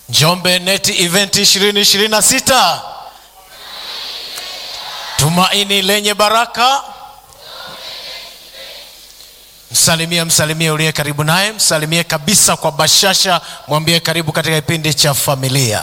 Njombe Net Event 2026 tumaini lenye baraka. Msalimie, msalimie uliye karibu naye, msalimie kabisa kwa bashasha, mwambie karibu katika kipindi cha familia.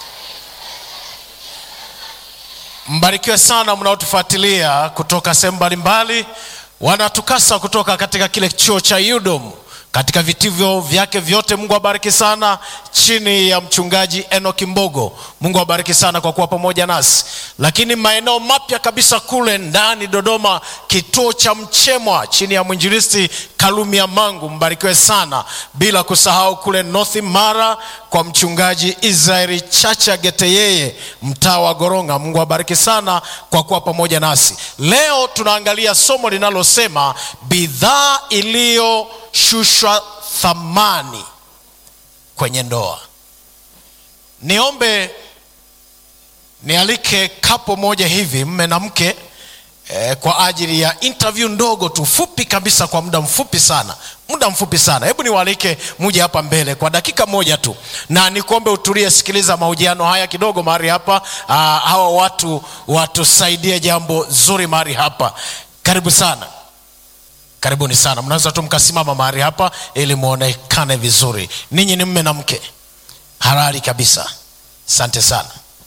Mbarikiwe sana mnaotufuatilia kutoka sehemu mbalimbali, wanatukasa kutoka katika kile chuo cha UDOM katika vitivyo vyake vyote. Mungu abariki sana, chini ya mchungaji Enoki Mbogo. Mungu abariki sana kwa kuwa pamoja nasi, lakini maeneo mapya kabisa kule ndani Dodoma, kituo cha Mchemwa chini ya mwinjilisti Kalumia Mangu, mbarikiwe sana, bila kusahau kule North Mara kwa mchungaji Israeli Chacha Geteyeye, mtaa wa Goronga. Mungu abariki sana kwa kuwa pamoja nasi. Leo tunaangalia somo linalosema bidhaa iliyo shushwa thamani kwenye ndoa. Niombe nialike kapo moja hivi, mme na mke eh, kwa ajili ya interview ndogo tu fupi kabisa, kwa muda mfupi sana, muda mfupi sana. Hebu niwaalike muje hapa mbele kwa dakika moja tu, na nikuombe utulie, sikiliza mahojiano haya kidogo mahali hapa. Aa, hawa watu watusaidie jambo zuri mahali hapa. Karibu sana. Karibuni sana, mnaweza tu mkasimama mahali hapa ili muonekane vizuri. Ninyi ni mme na mke halali kabisa. Asante sana.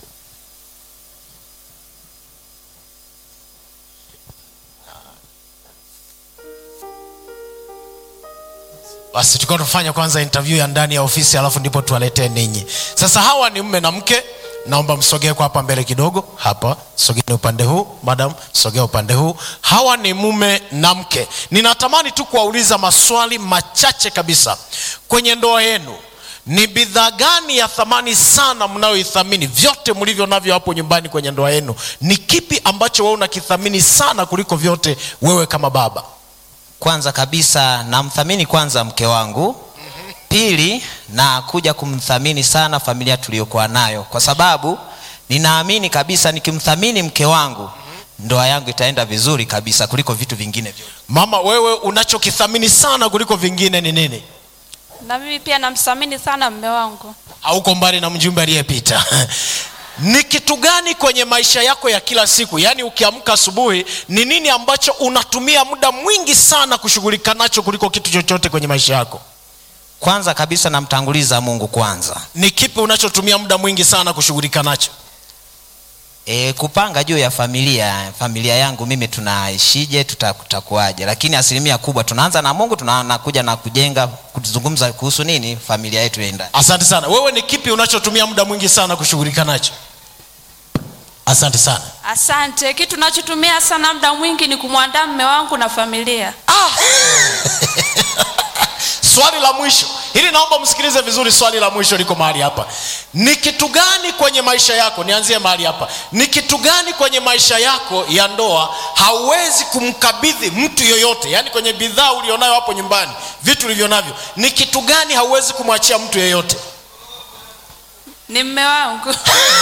Basi tulikuwa tufanya kwanza interview ya ndani ya ofisi, alafu ndipo tuwaletee ninyi. Sasa hawa ni mme na mke, naomba msogee kwa hapa mbele kidogo. Hapa sogeni upande huu, madam, sogea upande huu. Hawa ni mume na mke. Ninatamani tu kuwauliza maswali machache kabisa. Kwenye ndoa yenu ni bidhaa gani ya thamani sana mnayoithamini? Vyote mlivyo navyo hapo nyumbani kwenye ndoa yenu, ni kipi ambacho wewe unakithamini sana kuliko vyote, wewe kama baba? Kwanza kabisa namthamini kwanza mke wangu. Pili, na kuja kumthamini sana familia tuliyokuwa nayo, kwa sababu ninaamini kabisa nikimthamini mke wangu ndoa yangu itaenda vizuri kabisa kuliko vitu vingine vyote. Mama, wewe unachokithamini sana kuliko vingine ni nini? Na mimi pia namthamini sana mme wangu. Hauko mbali na mjumbe aliyepita. Ni kitu gani kwenye maisha yako ya kila siku, yaani ukiamka asubuhi, ni nini ambacho unatumia muda mwingi sana kushughulika nacho kuliko kitu chochote kwenye maisha yako? Kwanza kabisa namtanguliza Mungu kwanza. Ni kipi unachotumia muda mwingi sana kushughulika nacho? E, kupanga juu ya familia familia yangu mimi tunaishije, tuta- tutakuwaje, lakini asilimia kubwa tunaanza na Mungu, tunakuja na kujenga kuzungumza kuhusu nini familia yetu iendaje. Asante sana. Wewe ni kipi unachotumia muda mwingi sana kushughulika nacho? Asante sana. Asante. Kitu nachotumia sana muda mwingi ni kumwandaa mme wangu na familia. Swali la mwisho hili, naomba msikilize vizuri. Swali la mwisho liko mahali hapa. Ni kitu gani kwenye maisha yako, nianzie mahali hapa, ni kitu gani kwenye maisha yako ya ndoa hauwezi kumkabidhi mtu yoyote? Yaani kwenye bidhaa ulionayo hapo nyumbani, vitu ulivyo navyo, ni kitu gani hauwezi kumwachia mtu yeyote? Ni mme wangu.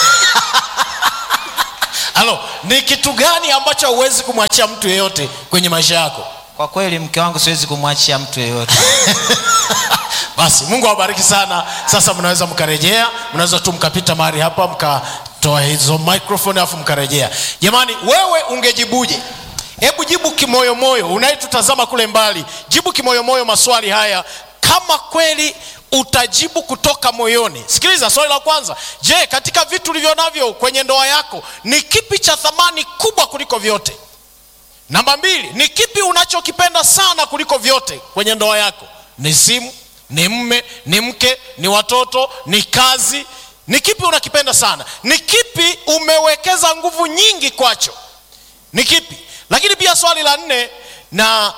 Halo, ni kitu gani ambacho hauwezi kumwachia mtu yeyote kwenye maisha yako? Kwa kweli mke wangu siwezi kumwachia mtu yeyote. Basi Mungu awabariki sana. Sasa mnaweza mkarejea, mnaweza tu mkapita mahali hapa mkatoa hizo microphone alafu mkarejea. Jamani, wewe ungejibuje? Hebu jibu kimoyomoyo, unayetutazama kule mbali, jibu kimoyomoyo maswali haya kama kweli utajibu kutoka moyoni. Sikiliza swali la kwanza. Je, katika vitu ulivyo navyo kwenye ndoa yako ni kipi cha thamani kubwa kuliko vyote? Namba mbili, ni kipi unachokipenda sana kuliko vyote kwenye ndoa yako? Ni simu, ni mme, ni mke, ni watoto, ni kazi? Ni kipi unakipenda sana? Ni kipi umewekeza nguvu nyingi kwacho? Ni kipi? Lakini pia swali la nne, na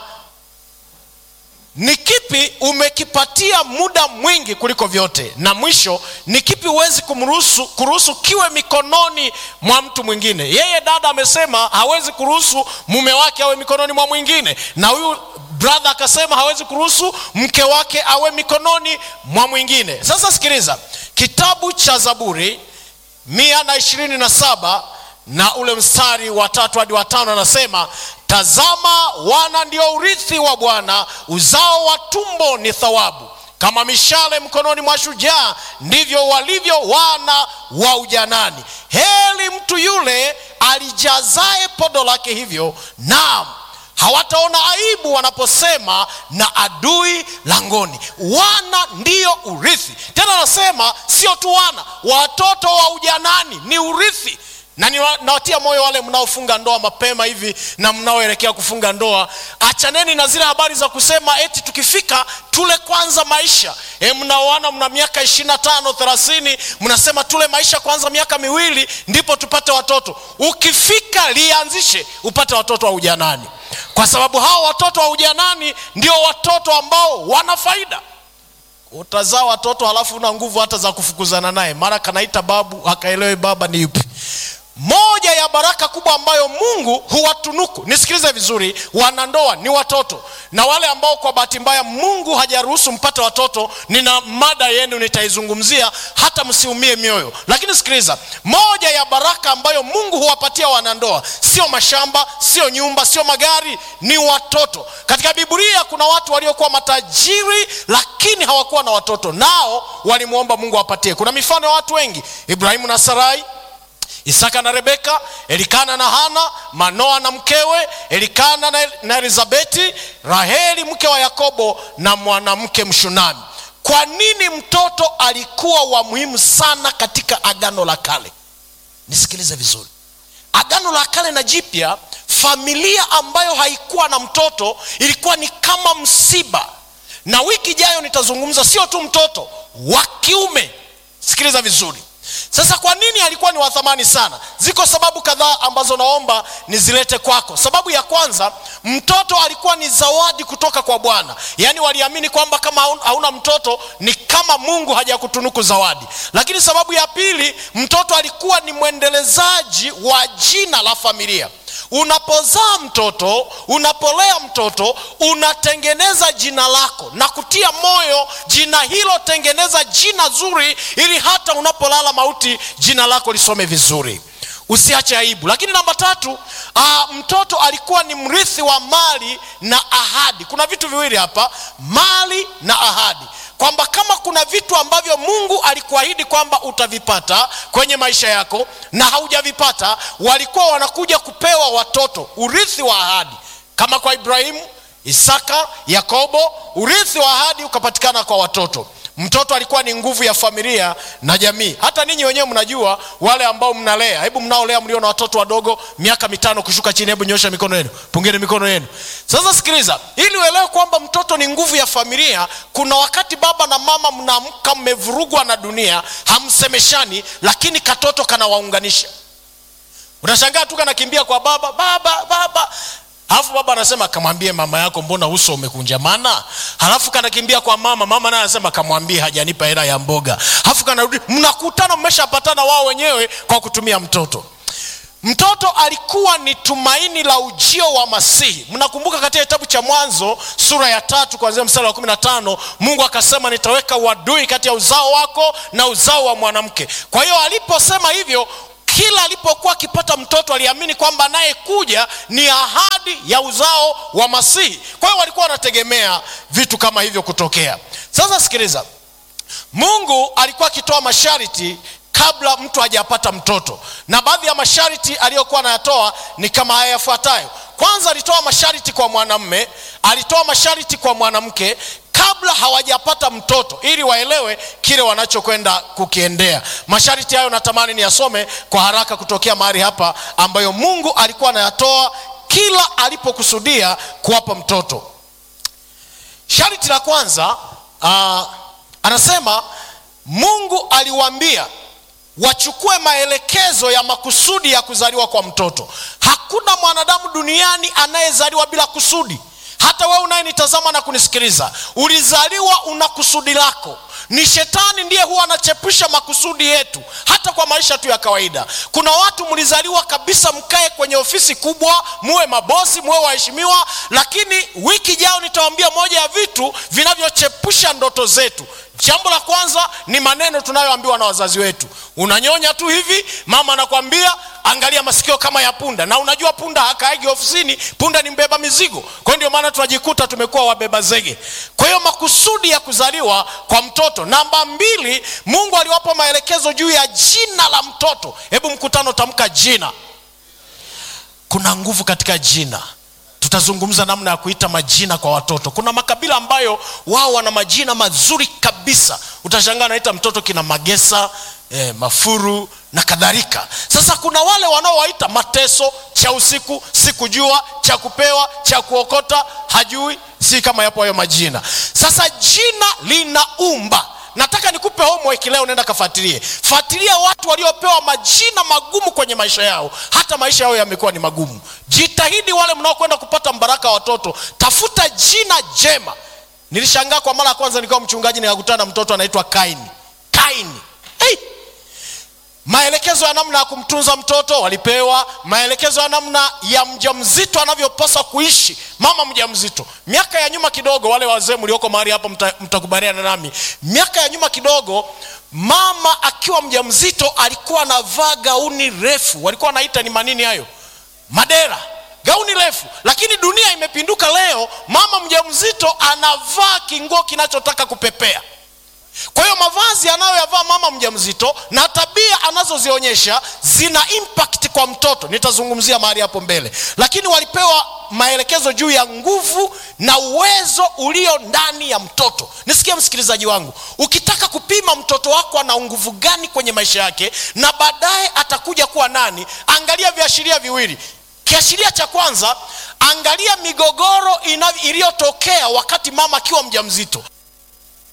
ni kipi umekipatia muda mwingi kuliko vyote? Na mwisho, ni kipi huwezi kumruhusu kuruhusu kiwe mikononi mwa mtu mwingine? Yeye dada amesema hawezi kuruhusu mume wake awe mikononi mwa mwingine, na huyu brother akasema hawezi kuruhusu mke wake awe mikononi mwa mwingine. Sasa sikiliza, kitabu cha Zaburi mia na ishirini na saba na ule mstari wa tatu hadi wa tano anasema tazama wana ndio urithi wa bwana uzao wa tumbo ni thawabu kama mishale mkononi mwa shujaa ndivyo walivyo wana wa ujanani heli mtu yule alijazae podo lake hivyo naam hawataona aibu wanaposema na adui langoni wana ndiyo urithi tena anasema sio tu wana watoto wa ujanani ni urithi na niwa- nawatia moyo wale mnaofunga ndoa mapema hivi na mnaoelekea kufunga ndoa achaneni na zile habari za kusema eti tukifika tule kwanza maisha e, mnaoana mna miaka ishirina tano thelathini mnasema tule maisha kwanza miaka miwili ndipo tupate watoto ukifika lianzishe upate watoto wa ujanani kwa sababu hao watoto wa ujanani ndio watoto ambao wana faida utazaa watoto halafu una nguvu hata za kufukuzana naye mara kanaita babu akaelewe baba ni yupi moja ya baraka kubwa ambayo mungu huwatunuku nisikilize vizuri wanandoa ni watoto na wale ambao kwa bahati mbaya mungu hajaruhusu mpate watoto nina mada yenu nitaizungumzia hata msiumie mioyo lakini sikiliza moja ya baraka ambayo mungu huwapatia wanandoa sio mashamba sio nyumba sio magari ni watoto katika biblia kuna watu waliokuwa matajiri lakini hawakuwa na watoto nao walimwomba mungu awapatie kuna mifano ya watu wengi ibrahimu na sarai isaka na rebeka elikana na hana manoa na mkewe elikana na, na elizabeti raheli mke wa yakobo na mwanamke mshunami kwa nini mtoto alikuwa wa muhimu sana katika agano la kale nisikilize vizuri agano la kale na jipya familia ambayo haikuwa na mtoto ilikuwa ni kama msiba na wiki ijayo nitazungumza sio tu mtoto wa kiume sikiliza vizuri sasa kwa nini alikuwa ni wa thamani sana ziko sababu kadhaa ambazo naomba nizilete kwako sababu ya kwanza mtoto alikuwa ni zawadi kutoka kwa bwana yaani waliamini kwamba kama haun- hauna mtoto ni kama mungu hajakutunuku zawadi lakini sababu ya pili mtoto alikuwa ni mwendelezaji wa jina la familia unapozaa mtoto unapolea mtoto unatengeneza jina lako na kutia moyo jina hilo tengeneza jina zuri ili hata unapolala mauti jina lako lisome vizuri usiache aibu lakini namba tatu aa, mtoto alikuwa ni mrithi wa mali na ahadi kuna vitu viwili hapa mali na ahadi kwamba kama kuna vitu ambavyo mungu alikuahidi kwamba utavipata kwenye maisha yako na haujavipata walikuwa wanakuja kupewa watoto urithi wa ahadi kama kwa ibrahimu isaka yakobo urithi wa ahadi ukapatikana kwa watoto mtoto alikuwa ni nguvu ya familia na jamii hata ninyi wenyewe mnajua wale ambao mnalea hebu mnaolea mlio na watoto wadogo miaka mitano kushuka chini hebu nyosha mikono yenu pungeni mikono yenu sasa sikiliza ili uelewe kwamba mtoto ni nguvu ya familia kuna wakati baba na mama mnaamka mmevurugwa na dunia hamsemeshani lakini katoto kanawaunganisha unashangaa tu kanakimbia kwa baba baba baba alafu baba anasema kamwambie mama yako mbona uso umekunjamana halafu kanakimbia kwa mama mama naye anasema kamwambie hajanipa hela ya mboga halafu kanarudi mnakutana mmeshapatana wao wenyewe kwa kutumia mtoto mtoto alikuwa ni tumaini la ujio wa masihi mnakumbuka katika kitabu cha mwanzo sura ya tatu kuanzia mstari wa kumi na tano mungu akasema nitaweka uadui kati ya uzao wako na uzao wa mwanamke kwa hiyo aliposema hivyo kila alipokuwa akipata mtoto aliamini kwamba anayekuja ni ahadi ya uzao wa masihi kwa hiyo walikuwa wanategemea vitu kama hivyo kutokea sasa sikiliza mungu alikuwa akitoa masharti kabla mtu hajapata mtoto na baadhi ya masharti aliyokuwa anayatoa ni kama haya yafuatayo kwanza alitoa masharti kwa mwanamme alitoa masharti kwa mwanamke kabla hawajapata mtoto ili waelewe kile wanachokwenda kukiendea masharti hayo natamani niyasome kwa haraka kutokea mahali hapa ambayo mungu alikuwa anayatoa kila alipokusudia kuwapa mtoto sharti la kwanza uh, anasema mungu aliwaambia wachukue maelekezo ya makusudi ya kuzaliwa kwa mtoto hakuna mwanadamu duniani anayezaliwa bila kusudi hata wewe unayenitazama na kunisikiliza ulizaliwa una kusudi lako ni shetani ndiye huwa anachepusha makusudi yetu hata kwa maisha tu ya kawaida kuna watu mlizaliwa kabisa mkae kwenye ofisi kubwa muwe mabosi muwe waheshimiwa lakini wiki jao nitawambia moja ya vitu vinavyochepusha ndoto zetu jambo la kwanza ni maneno tunayoambiwa na wazazi wetu unanyonya tu hivi mama anakwambia angalia masikio kama ya punda na unajua punda hakaagi ofisini punda ni mbeba mizigo kwa hiyo ndio maana tunajikuta tumekuwa wabeba zege kwa hiyo makusudi ya kuzaliwa kwa mtoto namba mbili mungu aliwapa maelekezo juu ya jina la mtoto hebu mkutano tamka jina kuna nguvu katika jina tutazungumza namna ya kuita majina kwa watoto kuna makabila ambayo wao wana majina mazuri kabisa utashangaa naita mtoto kina magesa eh, mafuru na kadhalika sasa kuna wale wanaowaita mateso cha usiku sikujua cha kupewa cha kuokota hajui si kama yapo hayo majina sasa jina linaumba nataka nikupe homework leo nenda kafuatilie fuatilia watu waliopewa majina magumu kwenye maisha yao hata maisha yao yamekuwa ni magumu jitahidi wale mnaokwenda kupata mbaraka wa watoto tafuta jina jema nilishangaa kwa mara ya kwanza nikiwa mchungaji nikakutana na mtoto anaitwa kaini kaini hey! maelekezo ya namna ya kumtunza mtoto walipewa maelekezo ya namna ya mjamzito anavyopaswa kuishi mama mjamzito miaka ya nyuma kidogo wale wazee mlioko mahali hapa mta, mtakubaliana nami miaka ya nyuma kidogo mama akiwa mjamzito alikuwa anavaa gauni refu walikuwa wanaita ni manini hayo madera gauni refu lakini dunia imepinduka leo mama mjamzito anavaa kinguo kinachotaka kupepea kwa hiyo mavazi anayoyavaa mama mjamzito na tabia anazozionyesha zina impact kwa mtoto nitazungumzia mahali hapo mbele lakini walipewa maelekezo juu ya nguvu na uwezo ulio ndani ya mtoto nisikie msikilizaji wangu ukitaka kupima mtoto wako ana nguvu gani kwenye maisha yake na baadaye atakuja kuwa nani angalia viashiria viwili kiashiria cha kwanza angalia migogoro ina- iliyotokea wakati mama akiwa mjamzito